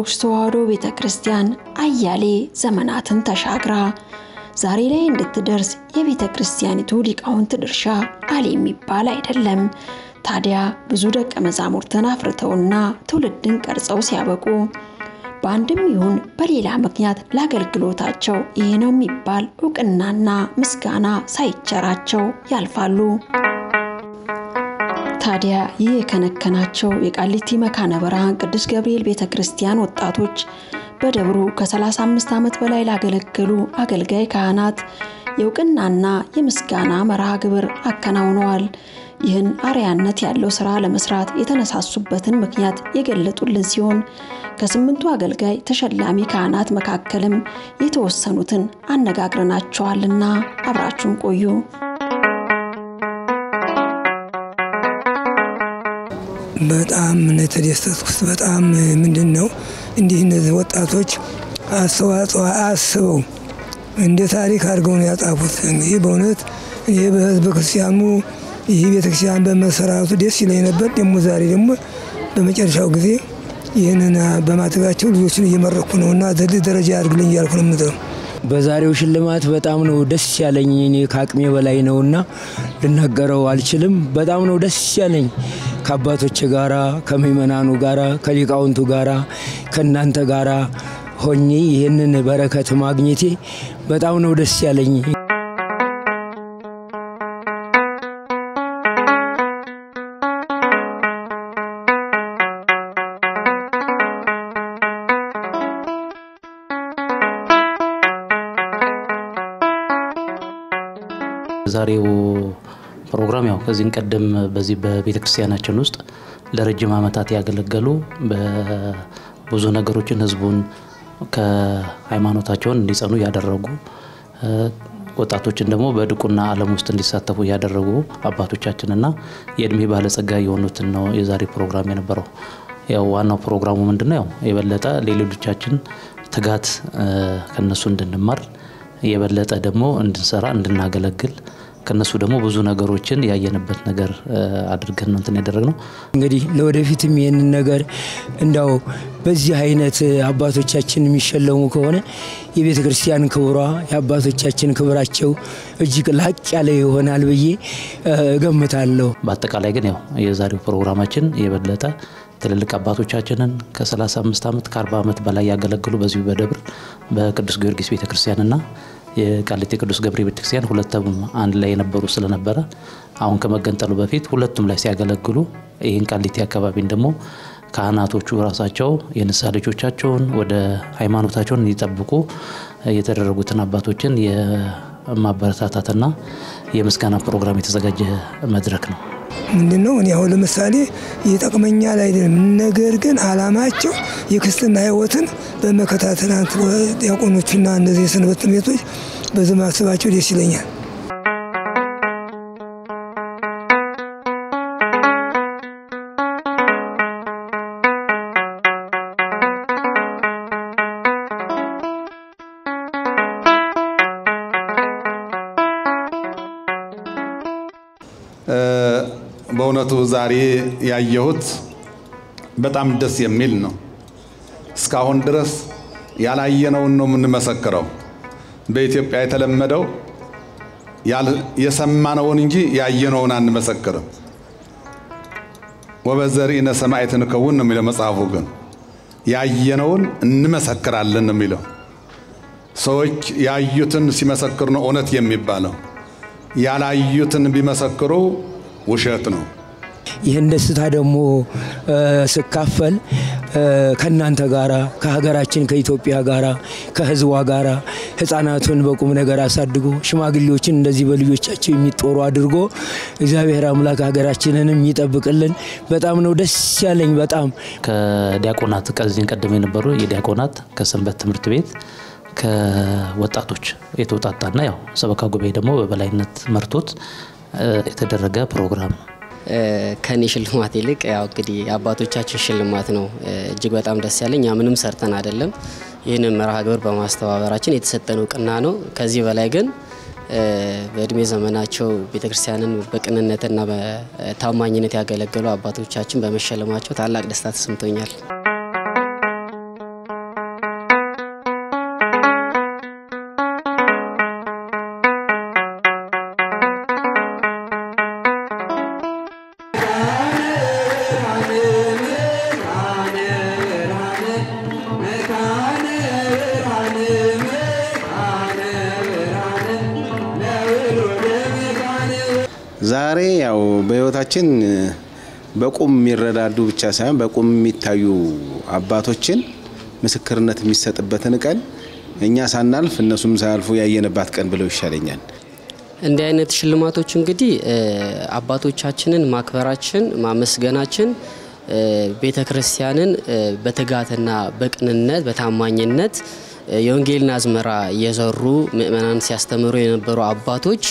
ኦርቶዶክስ ተዋሕዶ ቤተ ክርስቲያን አያሌ ዘመናትን ተሻግራ ዛሬ ላይ እንድትደርስ የቤተ ክርስቲያኒቱ ሊቃውንት ድርሻ አለ የሚባል አይደለም። ታዲያ ብዙ ደቀ መዛሙርትን አፍርተውና ትውልድን ቀርጸው ሲያበቁ በአንድም ይሁን በሌላ ምክንያት ለአገልግሎታቸው ይህ ነው የሚባል እውቅናና ምስጋና ሳይቸራቸው ያልፋሉ። ታዲያ ይህ የከነከናቸው የቃሊቲ መካነ ብርሃን ቅዱስ ገብርኤል ቤተ ክርስቲያን ወጣቶች በደብሩ ከ35 ዓመት በላይ ላገለገሉ አገልጋይ ካህናት የእውቅናና የምስጋና መርሃ ግብር አከናውነዋል። ይህን አርያነት ያለው ስራ ለመስራት የተነሳሱበትን ምክንያት የገለጡልን ሲሆን ከስምንቱ አገልጋይ ተሸላሚ ካህናት መካከልም የተወሰኑትን አነጋግረናቸዋልና አብራችሁን ቆዩ። በጣም ነው የተደሰትኩት። በጣም ምንድን ነው እንዲህ እነዚህ ወጣቶች አስተዋጽኦ አስበው እንደ ታሪክ አድርገው ነው ያጣፉት። እንግዲህ በእውነት ይህ በህዝበ ክርስቲያኑ ይህ ቤተክርስቲያን በመሰራቱ ደስ ይለኝ ነበር። ደግሞ ዛሬ ደግሞ በመጨረሻው ጊዜ ይህንን በማድረጋቸው ልጆችን እየመረኩ ነው እና ትልቅ ደረጃ ያድርግልኝ እያልኩ ነው የምጥረው። በዛሬው ሽልማት በጣም ነው ደስ ያለኝ። እኔ ከአቅሜ በላይ ነውና ልናገረው አልችልም። በጣም ነው ደስ ያለኝ ከአባቶች ጋራ ከምእመናኑ ጋራ ከሊቃውንቱ ጋራ ከእናንተ ጋራ ሆኜ ይህንን በረከት ማግኘቴ በጣም ነው ደስ ያለኝ። ዛሬው ፕሮግራም ያው ከዚህን ቀደም በዚህ በቤተ ክርስቲያናችን ውስጥ ለረጅም ዓመታት ያገለገሉ በብዙ ነገሮችን ህዝቡን ከሃይማኖታቸውን እንዲጸኑ ያደረጉ ወጣቶችን ደግሞ በድቁና ዓለም ውስጥ እንዲሳተፉ ያደረጉ አባቶቻችንና የእድሜ ባለጸጋ የሆኑትን ነው የዛሬ ፕሮግራም የነበረው። ያው ዋናው ፕሮግራሙ ምንድነው? ያው የበለጠ ለሌሎቻችን ትጋት ከነሱ እንድንማር የበለጠ ደግሞ እንድንሰራ እንድናገለግል ከነሱ ደግሞ ብዙ ነገሮችን ያየንበት ነገር አድርገን ነው እንትን ያደረግነው። እንግዲህ ለወደፊትም ይህንን ነገር እንዳው በዚህ አይነት አባቶቻችን የሚሸለሙ ከሆነ የቤተ ክርስቲያን ክብሯ የአባቶቻችን ክብራቸው እጅግ ላቅ ያለ ይሆናል ብዬ እገምታለሁ። በአጠቃላይ ግን ያው የዛሬው ፕሮግራማችን የበለጠ ትልልቅ አባቶቻችንን ከ35 ዓመት ከ40 ዓመት በላይ ያገለግሉ በዚሁ በደብር በቅዱስ ጊዮርጊስ ቤተክርስቲያንና የቃሊቲ ቅዱስ ገብርኤል ቤተክርስቲያን ሁለቱም አንድ ላይ የነበሩ ስለነበረ አሁን ከመገንጠሉ በፊት ሁለቱም ላይ ሲያገለግሉ ይህን ቃሊቲ አካባቢን ደግሞ ካህናቶቹ ራሳቸው የንስሐ ልጆቻቸውን ወደ ሃይማኖታቸውን እንዲጠብቁ የተደረጉትን አባቶችን የማበረታታትና የምስጋና ፕሮግራም የተዘጋጀ መድረክ ነው። ምንድን ነው እኔ አሁን ለምሳሌ ይጠቅመኛል አይደለም፣ ነገር ግን አላማቸው የክርስትና ሕይወትን በመከታተል ዲያቆኖቹና እነዚህ የሰንበት ትምህርት ቤቶች በዚህ ማሰባቸው ደስ ይለኛል። በእውነቱ ዛሬ ያየሁት በጣም ደስ የሚል ነው። እስካሁን ድረስ ያላየነውን ነው የምንመሰክረው። በኢትዮጵያ የተለመደው የሰማነውን እንጂ ያየነውን አንመሰክርም። ወበዘርኢነ ሰማዕት ንከውን ነው የሚለው መጽሐፉ። ግን ያየነውን እንመሰክራለን ነው የሚለው። ሰዎች ያዩትን ሲመሰክሩ ነው እውነት የሚባለው። ያላዩትን ቢመሰክሩ ውሸት ነው። ይህን ደስታ ደግሞ ስካፈል ከእናንተ ጋራ ከሀገራችን ከኢትዮጵያ ጋራ ከሕዝቧ ጋራ ሕፃናቱን በቁም ነገር አሳድጎ ሽማግሌዎችን እንደዚህ በልጆቻቸው የሚጦሩ አድርጎ እግዚአብሔር አምላክ ሀገራችንንም ይጠብቅልን። በጣም ነው ደስ ያለኝ። በጣም ከዲያቆናት ከዚህን ቀደም የነበሩ የዲያቆናት ከሰንበት ትምህርት ቤት ከወጣቶች የተውጣጣና ያው ሰበካ ጉባኤ ደግሞ በበላይነት መርቶት የተደረገ ፕሮግራም ነው። ከኔ ሽልማት ይልቅ ያው እንግዲህ የአባቶቻችን ሽልማት ነው እጅግ በጣም ደስ ያለኝ። እኛ ምንም ሰርተን አይደለም ይህንን መርሃ ግብር በማስተባበራችን የተሰጠን እውቅና ነው። ከዚህ በላይ ግን በእድሜ ዘመናቸው ቤተክርስቲያንን በቅንነትና በታማኝነት ያገለገሉ አባቶቻችን በመሸለማቸው ታላቅ ደስታ ተሰምቶኛል። ዛሬ ያው በህይወታችን በቁም የሚረዳዱ ብቻ ሳይሆን በቁም የሚታዩ አባቶችን ምስክርነት የሚሰጥበትን ቀን እኛ ሳናልፍ እነሱም ሳያልፉ ያየንባት ቀን ብለው ይሻለኛል። እንዲህ አይነት ሽልማቶች እንግዲህ አባቶቻችንን ማክበራችን ማመስገናችን ቤተ ክርስቲያንን በትጋትና በቅንነት በታማኝነት የወንጌልን አዝመራ እየዘሩ ምእመናን ሲያስተምሩ የነበሩ አባቶች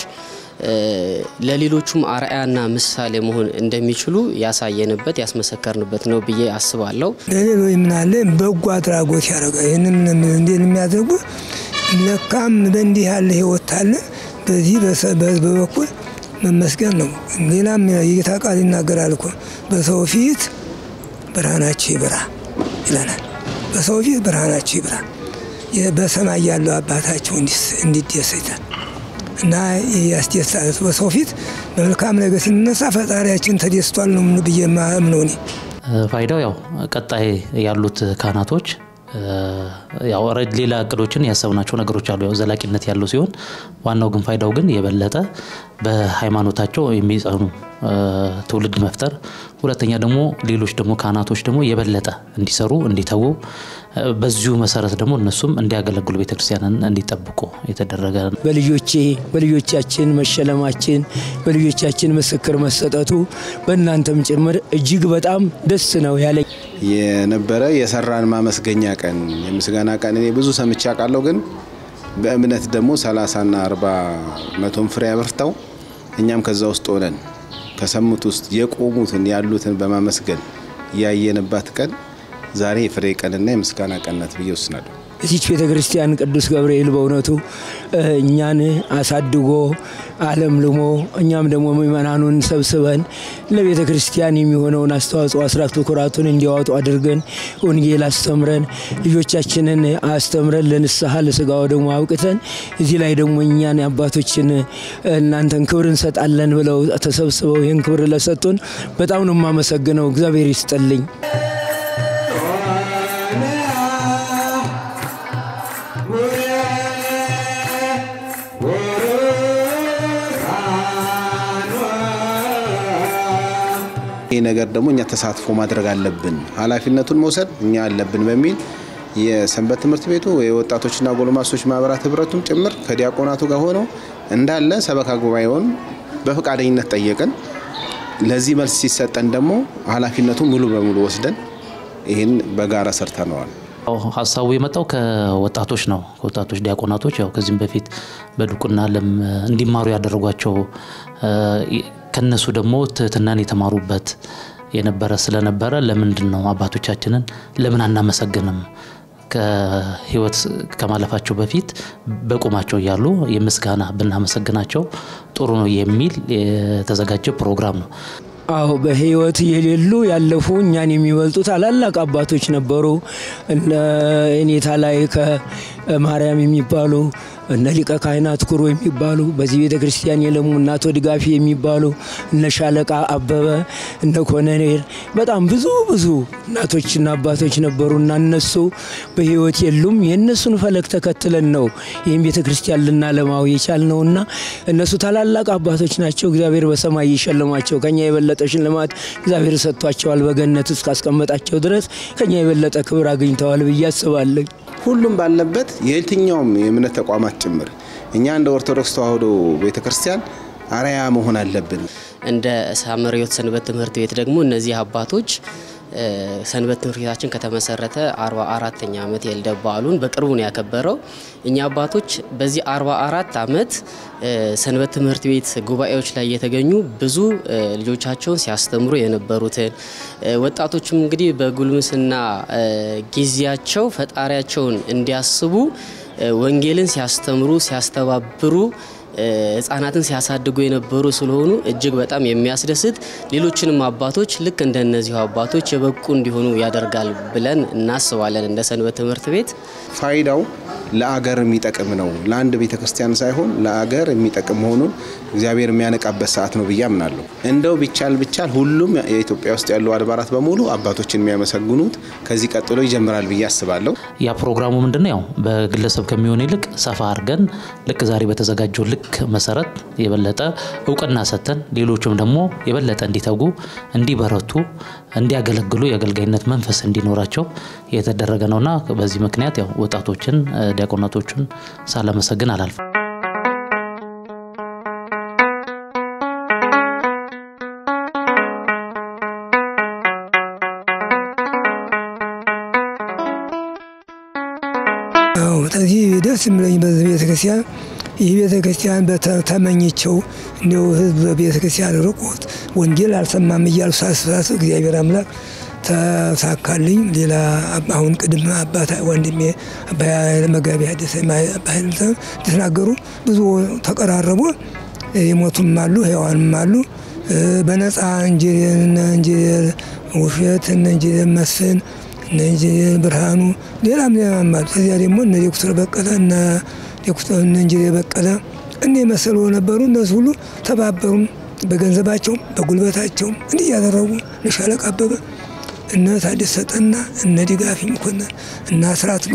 ለሌሎቹም አርአያና ምሳሌ መሆን እንደሚችሉ ያሳየንበት ያስመሰከርንበት ነው ብዬ አስባለሁ። ለሌሎች ምናለ በጎ አድራጎት ያደረገ ይህንም እንዴት የሚያደርጉ ለካም በእንዲህ ያለ ህይወት አለ። በዚህ በበኩል መመስገን ነው። ሌላም የጌታ ቃል ይናገራል እኮ በሰው ፊት ብርሃናችሁ ይብራ ይለናል። በሰው ፊት ብርሃናችሁ ይብራ በሰማይ ያለው አባታችሁ እንዲደሰታል እና ያስደስታል። በሰው ፊት በመልካም ነገር ስንነሳ ፈጣሪያችን ተደስቷል ነው ብዬ ማምነው እኔ። ፋይዳው ያው ቀጣይ ያሉት ካህናቶች ያው ሌላ እቅዶችን ያሰብናቸው ነገሮች አሉ። ያው ዘላቂነት ያለው ሲሆን ዋናው ግን ፋይዳው ግን የበለጠ በሃይማኖታቸው የሚጸኑ ትውልድ መፍጠር፣ ሁለተኛ ደግሞ ሌሎች ደግሞ ካህናቶች ደግሞ የበለጠ እንዲሰሩ እንዲተዉ፣ በዚሁ መሰረት ደግሞ እነሱም እንዲያገለግሉ ቤተክርስቲያንን እንዲጠብቁ የተደረገ በልጆቼ በልጆቻችን መሸለማችን በልጆቻችን ምስክር መሰጠቱ በእናንተም ጭምር እጅግ በጣም ደስ ነው ያለኝ። የነበረ የሰራን ማመስገኛ ቀን የምስጋና ቀን እኔ ብዙ ሰምቼ አውቃለሁ። ግን በእምነት ደግሞ ሰላሳና አርባ መቶም ፍሬ አብርተው እኛም ከዛ ውስጥ ሆነን ከሰሙት ውስጥ የቆሙትን ያሉትን በማመስገን ያየንባት ቀን ዛሬ የፍሬ ቀንና የምስጋና ቀን ናት ብዬ ወስናለሁ። እዚች ቤተ ክርስቲያን ቅዱስ ገብርኤል በእውነቱ እኛን አሳድጎ ዓለም ልሞ እኛም ደግሞ ምእመናኑን ሰብስበን ለቤተ ክርስቲያን የሚሆነውን አስተዋጽኦ አስራት በኩራቱን እንዲያወጡ አድርገን ወንጌል አስተምረን ልጆቻችንን አስተምረን ለንስሐ ለስጋው ደግሞ አብቅተን እዚህ ላይ ደግሞ እኛን አባቶችን እናንተን ክብር እንሰጣለን ብለው ተሰብስበው ይህን ክብር ለሰጡን በጣም ነው የማመሰግነው። እግዚአብሔር ይስጥልኝ። ይህ ነገር ደግሞ እኛ ተሳትፎ ማድረግ አለብን፣ ኃላፊነቱን መውሰድ እኛ አለብን በሚል የሰንበት ትምህርት ቤቱ የወጣቶችና ጎልማሶች ማህበራት ህብረቱም ጭምር ከዲያቆናቱ ጋር ሆነው እንዳለ ሰበካ ጉባኤውን በፈቃደኝነት ጠየቅን። ለዚህ መልስ ሲሰጠን ደግሞ ኃላፊነቱን ሙሉ በሙሉ ወስደን ይህን በጋራ ሰርተነዋል። ሀሳቡ የመጣው ከወጣቶች ነው። ከወጣቶች ዲያቆናቶች ያው ከዚህም በፊት በድቁና ለም እንዲማሩ ያደረጓቸው ከነሱ ደግሞ ትህትናን የተማሩበት የነበረ ስለነበረ ለምንድን ነው አባቶቻችንን ለምን አናመሰግንም? ከህይወት ከማለፋቸው በፊት በቁማቸው እያሉ የምስጋና ብናመሰግናቸው ጥሩ ነው የሚል የተዘጋጀ ፕሮግራም ነው። አዎ በህይወት የሌሉ ያለፉ እኛን የሚበልጡ ታላላቅ አባቶች ነበሩ። እነ እኔታ ላይ ከማርያም የሚባሉ እነ ሊቀ ካህናት ኩሮ የሚባሉ በዚህ ቤተ ክርስቲያን የለሙ እነ አቶ ድጋፊ የሚባሉ እነ ሻለቃ አበበ እነ ኮነኔር በጣም ብዙ ብዙ እናቶችና አባቶች ነበሩ እና እነሱ በህይወት የሉም። የእነሱን ፈለግ ተከትለን ነው ይህም ቤተ ክርስቲያን ልናለማው የቻልነውና እነሱ ታላላቅ አባቶች ናቸው። እግዚአብሔር በሰማይ ይሸልማቸው። ከኛ የበለጠ ሽልማት እግዚአብሔር ሰጥቷቸዋል። በገነት እስካስቀመጣቸው ድረስ ከኛ የበለጠ ክብር አግኝተዋል ብዬ አስባለሁ። ሁሉም ባለበት የየትኛውም የእምነት ተቋማት ጭምር እኛ እንደ ኦርቶዶክስ ተዋሕዶ ቤተ ክርስቲያን አርአያ መሆን አለብን። እንደ ሳምረ ሕይወት ሰንበት ትምህርት ቤት ደግሞ እነዚህ አባቶች ሰንበት ትምህርት ቤታችን ከተመሰረተ 44ተኛ ዓመት የልደት በዓሉን በቅርቡ ነው ያከበረው። እኛ አባቶች በዚህ 44 ዓመት ሰንበት ትምህርት ቤት ጉባኤዎች ላይ የተገኙ ብዙ ልጆቻቸውን ሲያስተምሩ የነበሩትን ወጣቶችም እንግዲህ በጉልምስና ጊዜያቸው ፈጣሪያቸውን እንዲያስቡ ወንጌልን ሲያስተምሩ ሲያስተባብሩ ህጻናትን ሲያሳድጉ የነበሩ ስለሆኑ እጅግ በጣም የሚያስደስት ሌሎችንም አባቶች ልክ እንደነዚሁ አባቶች የበቁ እንዲሆኑ ያደርጋል ብለን እናስባለን። እንደ ሰንበት ትምህርት ቤት ፋይዳው ለአገር የሚጠቅም ነው። ለአንድ ቤተ ክርስቲያን ሳይሆን ለአገር የሚጠቅም መሆኑን እግዚአብሔር የሚያነቃበት ሰዓት ነው ብዬ አምናለሁ። እንደው ቢቻል ቢቻል ሁሉም የኢትዮጵያ ውስጥ ያሉ አድባራት በሙሉ አባቶችን የሚያመሰግኑት ከዚህ ቀጥሎ ይጀምራል ብዬ አስባለሁ። ያ ፕሮግራሙ ምንድነው? ያው በግለሰብ ከሚሆን ይልቅ ሰፋ አድርገን ልክ ዛሬ በተዘጋጀው ልክ ሕግ መሰረት የበለጠ እውቅና ሰጥተን ሌሎችም ደግሞ የበለጠ እንዲተጉ፣ እንዲበረቱ፣ እንዲያገለግሉ የአገልጋይነት መንፈስ እንዲኖራቸው የተደረገ ነውና በዚህ ምክንያት ያው ወጣቶችን ዲያቆናቶቹን ሳላመሰግን አላልፍም። አዎ ከዚህ ደስ የሚለኝ በዚህ ቤተ ክርስቲያን ይህ ቤተ ክርስቲያን ተመኝቸው እንዲው ህዝብ በቤተ ክርስቲያን ርቆት ወንጌል አልሰማም እያሉ ሳስሳስብ እግዚአብሔር አምላክ ተሳካልኝ። ሌላ አሁን ቅድም አባት ወንድሜ አባ መጋቢ ሐዲስ አባ ተናገሩ። ብዙ ተቀራረቡ። የሞቱም አሉ፣ ሕያዋንም አሉ። በነፃ ኢንጂነር ውሸት እነ ኢንጂነር መስፍን እነ ኢንጂነር ብርሃኑ ሌላም ሌላም አሉ። ከዚያ ደግሞ እነ ዶክተር በቀለ እነ ዶክተር እነ ኢንጂነር በቀለ እነ የመሰሉ ነበሩ። እነሱ ሁሉ ተባበሩም በገንዘባቸውም በጉልበታቸውም እንዲህ እያደረጉ እነ ሻለቃ አበበ እነ ታደሰ ሰጠና እነ ድጋፊ መኮንን እነ አስራት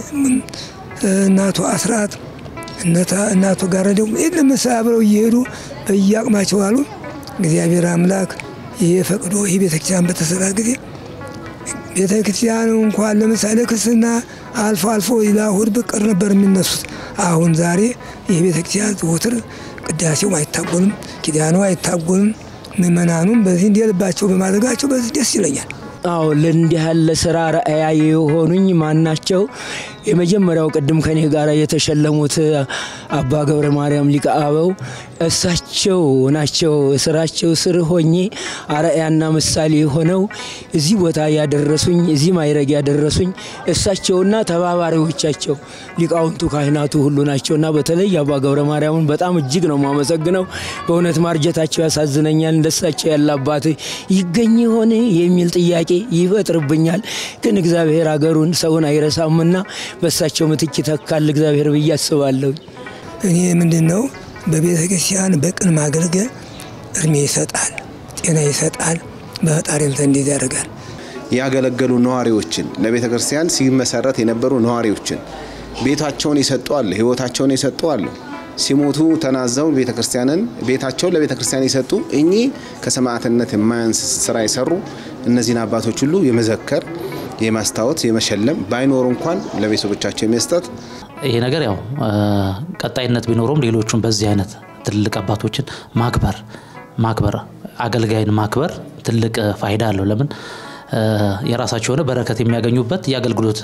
እናቱ አስራት እናቱ ጋር ደግሞ የለም አብረው እየሄዱ በየአቅማቸው አሉ። እግዚአብሔር አምላክ ይሄ ፈቅዶ ይህ ቤተክርስቲያን በተሰራ ጊዜ ቤተ ክርስቲያኑ እንኳን ለምሳሌ ክርስትና አልፎ አልፎ ለእሑድ በቀር ነበር የሚነሱት። አሁን ዛሬ ይህ ቤተ ክርስቲያን ዘወትር ቅዳሴውም አይታጎልም፣ ኪዳኑ አይታጎልም። ምእመናኑም በዚህ እንዲልባቸው በማድረጋቸው በዚህ ደስ ይለኛል። አዎ ለእንዲህ ያለ ስራ ረአያ የሆኑኝ ማናቸው? የመጀመሪያው ቅድም ከኔ ጋር የተሸለሙት አባ ገብረ ማርያም ሊቀ አበው እሳቸው ናቸው። ስራቸው ስር ሆኜ አርአያና ምሳሌ ሆነው እዚህ ቦታ ያደረሱኝ፣ እዚህ ማይረግ ያደረሱኝ እሳቸውና ተባባሪዎቻቸው ሊቃውንቱ ካህናቱ ሁሉ ናቸውና በተለይ አባ ገብረ ማርያምን በጣም እጅግ ነው የማመሰግነው። በእውነት ማርጀታቸው ያሳዝነኛል። እንደሳቸው ያለ አባት ይገኝ ይሆን የሚል ጥያቄ ይፈጥርብኛል። ግን እግዚአብሔር ሀገሩን ሰውን አይረሳምና በእሳቸው ምትክ ይተካል እግዚአብሔር ብዬ አስባለሁ። እኔ ምንድን ነው በቤተ ክርስቲያን በቅን ማገልገል እድሜ ይሰጣል፣ ጤና ይሰጣል፣ በፈጣሪም ዘንድ ያደርጋል። ያገለገሉ ነዋሪዎችን ለቤተ ክርስቲያን ሲመሰረት የነበሩ ነዋሪዎችን ቤታቸውን የሰጡ አለ፣ ህይወታቸውን የሰጡ አለ። ሲሞቱ ተናዘው ቤተ ክርስቲያንን ቤታቸውን ለቤተ ክርስቲያን የሰጡ እኚህ ከሰማዕትነት የማያንስ ስራ የሰሩ እነዚህን አባቶች ሁሉ የመዘከር የማስታወት የመሸለም ባይኖሩ እንኳን ለቤተሰቦቻቸው የመስጠት ይሄ ነገር ያው ቀጣይነት ቢኖረውም ሌሎቹም በዚህ አይነት ትልልቅ አባቶችን ማክበር ማክበር አገልጋይን ማክበር ትልቅ ፋይዳ አለው። ለምን የራሳቸው የሆነ በረከት የሚያገኙበት የአገልግሎት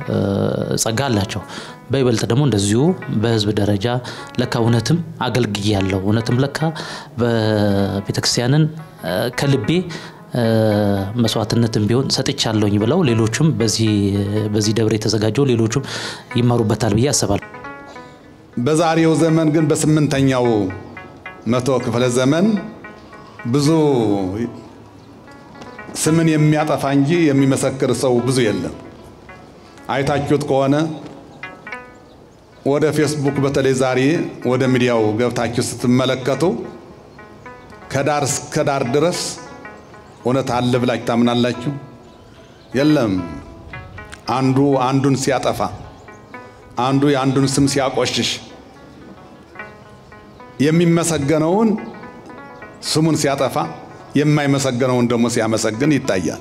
ጸጋ አላቸው። በይበልጥ ደግሞ እንደዚሁ በህዝብ ደረጃ ለካ እውነትም አገልግዬ ያለው እውነትም ለካ በቤተክርስቲያንን ከልቤ መስዋዕትነትም ቢሆን ሰጥቻለሁኝ ብለው ሌሎቹም በዚህ ደብር የተዘጋጀው ሌሎቹም ይማሩበታል ብዬ አስባለሁ። በዛሬው ዘመን ግን በስምንተኛው መቶ ክፍለ ዘመን ብዙ ስምን የሚያጠፋ እንጂ የሚመሰክር ሰው ብዙ የለም። አይታችሁት ከሆነ ወደ ፌስቡክ በተለይ ዛሬ ወደ ሚዲያው ገብታችሁ ስትመለከቱ ከዳር እስከ ዳር ድረስ እውነት አለ ብላችሁ ታምናላችሁ? የለም። አንዱ አንዱን ሲያጠፋ፣ አንዱ የአንዱን ስም ሲያቆሽሽ፣ የሚመሰገነውን ስሙን ሲያጠፋ፣ የማይመሰገነውን ደግሞ ሲያመሰግን ይታያል።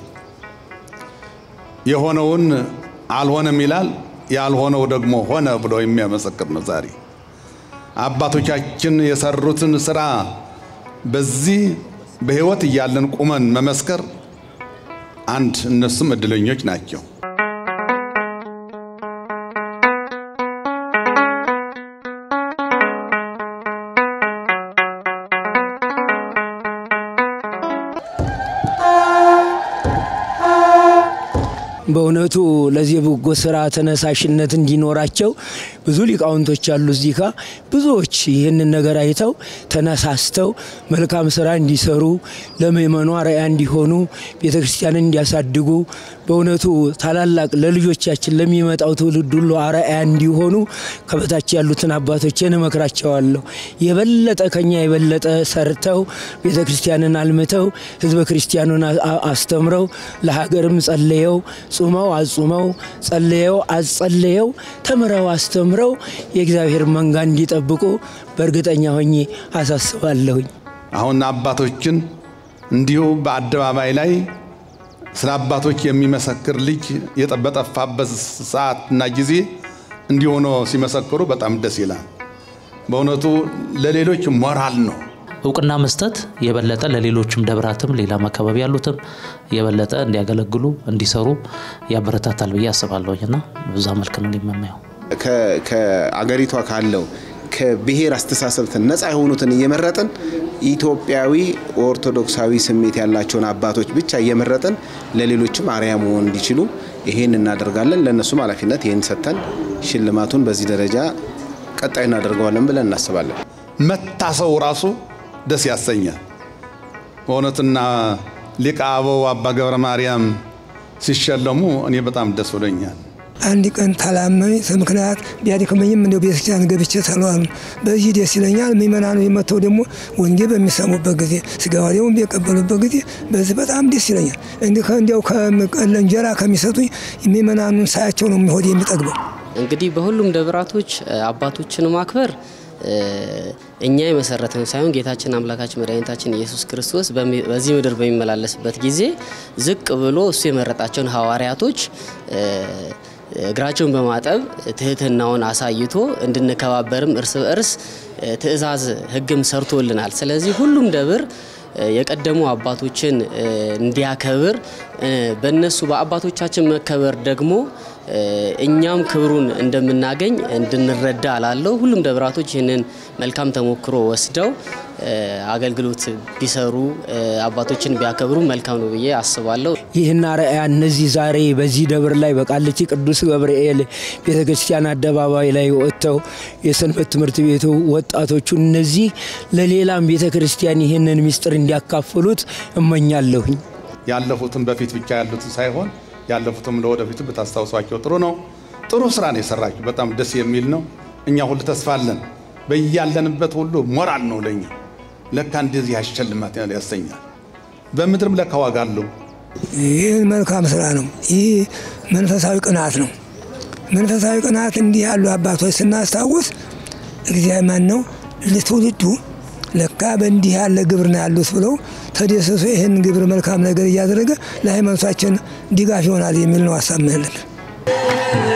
የሆነውን አልሆነም ይላል፣ ያልሆነው ደግሞ ሆነ ብሎ የሚያመሰክር ነው። ዛሬ አባቶቻችን የሰሩትን ስራ በዚህ በሕይወት እያለን ቁመን መመስከር አንድ እነሱም እድለኞች ናቸው። በእውነቱ ለዚህ በጎ ስራ ተነሳሽነት እንዲኖራቸው ብዙ ሊቃውንቶች አሉ እዚህ ጋ ብዙዎች ይህንን ነገር አይተው ተነሳስተው መልካም ስራ እንዲሰሩ ለምእመኑ አርአያ እንዲሆኑ ቤተ ክርስቲያንን እንዲያሳድጉ በእውነቱ ታላላቅ ለልጆቻችን ለሚመጣው ትውልድ ሁሉ አርአያ እንዲሆኑ ከበታች ያሉትን አባቶችን እመክራቸዋለሁ። የበለጠ ከኛ የበለጠ ሰርተው ቤተ ክርስቲያንን አልምተው ህዝበ ክርስቲያኑን አስተምረው ለሀገርም ጸልየው ጹመው አጹመው ጸልየው አጸልየው ተምረው አስተምረው የእግዚአብሔር መንጋ እንዲጠብቁ በእርግጠኛ ሆኜ አሳስባለሁኝ። አሁን አባቶችን እንዲሁ በአደባባይ ላይ ስለ አባቶች የሚመሰክር ልጅ በጠፋበት ሰዓትና ጊዜ እንዲህ ሆኖ ሲመሰክሩ በጣም ደስ ይላል። በእውነቱ ለሌሎች ሞራል ነው። እውቅና መስጠት የበለጠ ለሌሎችም ደብራትም ሌላም አካባቢ ያሉትም የበለጠ እንዲያገለግሉ እንዲሰሩ ያበረታታል ብዬ አስባለሁኝ እና በዛ መልክ ነው የምናየው። ከአገሪቷ ካለው ከብሔር አስተሳሰብ ነፃ የሆኑትን እየመረጥን ኢትዮጵያዊ ኦርቶዶክሳዊ ስሜት ያላቸውን አባቶች ብቻ እየመረጥን ለሌሎችም አርያ መሆን እንዲችሉ ይሄን እናደርጋለን። ለእነሱም ኃላፊነት ይህን ሰጥተን ሽልማቱን በዚህ ደረጃ ቀጣይ እናደርገዋለን ብለን እናስባለን። መታሰቡ ራሱ ደስ ያሰኛል። በእውነትና ሊቀ አበው አባ ገብረ ማርያም ሲሸለሙ እኔ በጣም ደስ ብሎኛል። አንድ ቀን ታላመኝ ምክንያት ቢያድክመኝም እንደ ቤተክርስቲያን ገብቼ ተለዋሉ። በዚህ ደስ ይለኛል። ምእመናኑ የመጥተው ደግሞ ወንጌል በሚሰሙበት ጊዜ ስጋ ወዲያውን ቢቀበሉበት ጊዜ በዚህ በጣም ደስ ይለኛል። እንዲያው እንጀራ ከሚሰጡኝ ምእመናኑን ሳያቸው ነው የሚሆድ የሚጠግበው። እንግዲህ በሁሉም ደብራቶች አባቶችን ማክበር እኛ የመሰረተን ሳይሆን ጌታችን አምላካችን መድኃኒታችን ኢየሱስ ክርስቶስ በዚህ ምድር በሚመላለስበት ጊዜ ዝቅ ብሎ እሱ የመረጣቸውን ሐዋርያቶች እግራቸውን በማጠብ ትህትናውን አሳይቶ እንድንከባበርም እርስ በእርስ ትእዛዝ ሕግም ሰርቶልናል። ስለዚህ ሁሉም ደብር የቀደሙ አባቶችን እንዲያከብር በእነሱ በአባቶቻችን መከበር ደግሞ እኛም ክብሩን እንደምናገኝ እንድንረዳ አላለው። ሁሉም ደብራቶች ይህንን መልካም ተሞክሮ ወስደው አገልግሎት ቢሰሩ አባቶችን ቢያከብሩ መልካም ነው ብዬ አስባለሁ። ይህን አርአያ እነዚህ ዛሬ በዚህ ደብር ላይ በቃሊቲ ቅዱስ ገብርኤል ቤተ ክርስቲያን አደባባይ ላይ ወጥተው የሰንበት ትምህርት ቤቱ ወጣቶቹ እነዚህ ለሌላም ቤተ ክርስቲያን ይህንን ምስጢር እንዲያካፍሉት እመኛለሁኝ። ያለፉትን በፊት ብቻ ያሉትን ሳይሆን ያለፉትም ለወደፊቱ ብታስታውሷቸው ጥሩ ነው። ጥሩ ስራ ነው የሰራችሁ። በጣም ደስ የሚል ነው። እኛ ሁሉ ተስፋ አለን። በያለንበት ሁሉ ሞራል ነው ለኛ። ለካ እንደዚህ ያሸልማት ያሰኛል። በምድርም ለካ ዋጋ አለው። ይህ መልካም ስራ ነው። ይህ መንፈሳዊ ቅናት ነው። መንፈሳዊ ቅናት እንዲህ ያሉ አባቶች ስናስታውስ እግዚአብሔር ማን ነው ለትውልዱ ለካ በእንዲህ ያለ ግብር ነው ያሉት ብለው ተደሰሱ። ይህን ግብር መልካም ነገር እያደረገ ለሃይማኖታችን ድጋፍ ይሆናል የሚል ነው ሀሳብ ምንልን